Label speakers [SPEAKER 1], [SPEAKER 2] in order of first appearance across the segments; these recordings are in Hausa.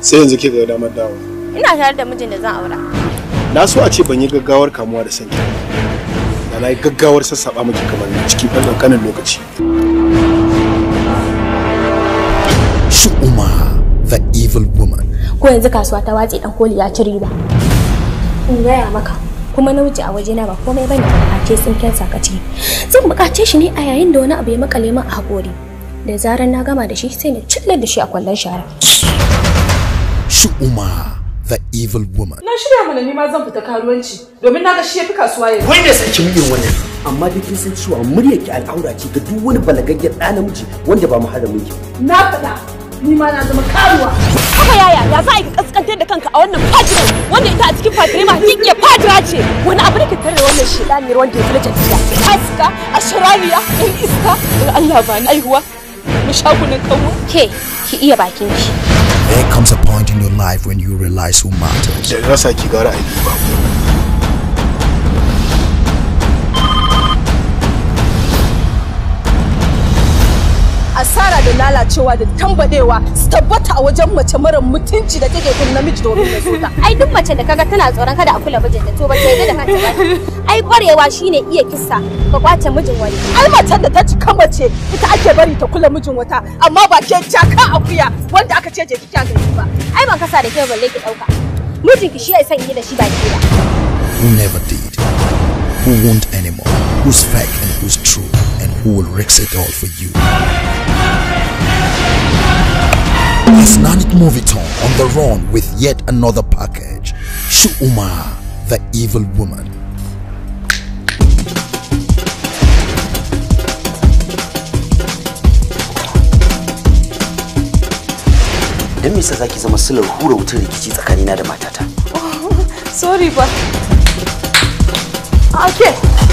[SPEAKER 1] sai yanzu ke ga damar dawo
[SPEAKER 2] ina tare da mijin da zan aura
[SPEAKER 1] na so a ce ban yi gaggawar kamuwa da sanki da na yi gaggawar sassaɓa miki kamar cikin ɗan ƙanƙanin lokaci
[SPEAKER 3] Shu'uma, the evil woman.
[SPEAKER 2] ko yanzu kasuwa ta watse dan koli ya ci riba in gaya maka kuma namiji a wajena ba komai bane a ce tsinken sakaci zan bukace shi ne a yayin da wani abu ya makale min a hakori da zarar na gama da shi sai na cillar da shi a kwallon shara
[SPEAKER 3] Shu'uma, the evil woman.
[SPEAKER 4] Na shirya mana nima zan fita karuwanci domin na ga shi yafi kasuwa yanzu.
[SPEAKER 5] wai da sarki muryar wannan amma da kin san cewa muryar ki al'aura ce ga duk wani balagaggen ɗa namiji wanda ba muharramin ki
[SPEAKER 4] Na faɗa ni ma na zama karuwa.
[SPEAKER 6] haka yaya ya za a yi kaskantar da kanka a wannan fatiran wanda ita a cikin fatirai ma hakikiyar fatira ce wani abu da ke tare da wannan shedaniyar wanda ya fi na tafiya haska a sharariya in iska in Allah ba ni aihuwa mu shagunan kanwa
[SPEAKER 2] ke ki iya bakin ki
[SPEAKER 3] There comes a point in your life when you realize who matters.
[SPEAKER 1] da rasa ki gara a ba
[SPEAKER 4] Asara da lalacewa da tambadewa su tabbata a wajen mace mara mutunci da take kun namiji domin ya so ta.
[SPEAKER 2] ai duk mace da kaga tana tsoron kada a kula mijinta to ba ta yarda da kanta ba ai kwarewa shine iya kissa ka kwace mijin wani
[SPEAKER 4] Ai macen da ta cika mace ita ake bari ta kula mijin wata amma ba ke jaka akuya wanda aka ce je kika gani ba.
[SPEAKER 2] ai ban kasa da kyau balle ki dauka mijinki shi ya san yi da shi ba ke ba
[SPEAKER 3] Who never did. Who won't anymore. Who's fake and who's true. And who will risk it all for you. Asnanik Moviton on the run with yet another package. Shu'uma, the evil woman.
[SPEAKER 5] dan me yasa zaki zama silar hura wutar rikici tsakanina da matata
[SPEAKER 4] Sorry ba. Ake.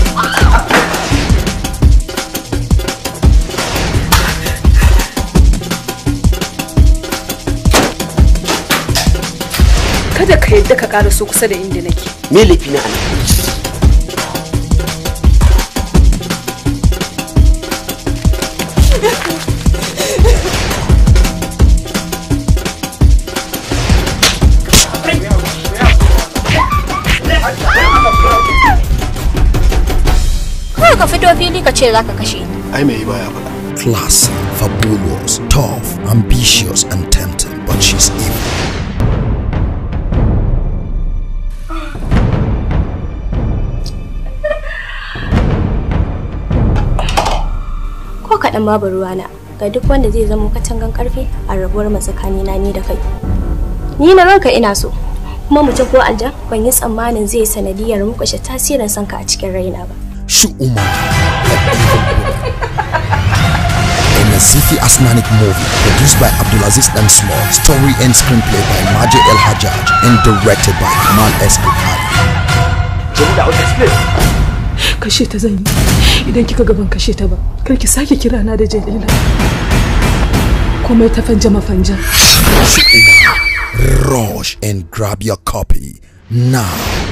[SPEAKER 4] Kada ka yadda ka ƙara so kusa da inda nake.
[SPEAKER 5] me laifi na anan
[SPEAKER 2] kawai ka fito fili ka ce zaka kashe ni
[SPEAKER 1] ai mai yi baya faɗa
[SPEAKER 3] Classy, fabulous, tough, ambitious, and tempting, but she's evil.
[SPEAKER 2] ko kaɗan babu ruwana ga duk wanda zai zama katangan karfe a rabuwar matsakanina ni da kai ni na ranka ina so kuma mutum ko aljan ban yi tsammanin zai sanadiyar mukushe tasirin sanka a cikin raina ba
[SPEAKER 3] Shu'uma, the evil woman. A Nazifi Asnanik movie produced by Abdulaziz Dan Small, story and screenplay by Maji El Hajjaj, and directed by Kamal S. Bukhari.
[SPEAKER 5] Jamila Out Express
[SPEAKER 4] Kashe ta zan yi. Idan kika gaban kashe ta ba, kar ki sake kira na da Jalila. Komai ta fanja mafanja.
[SPEAKER 3] Shu'uma, rush and grab your copy now.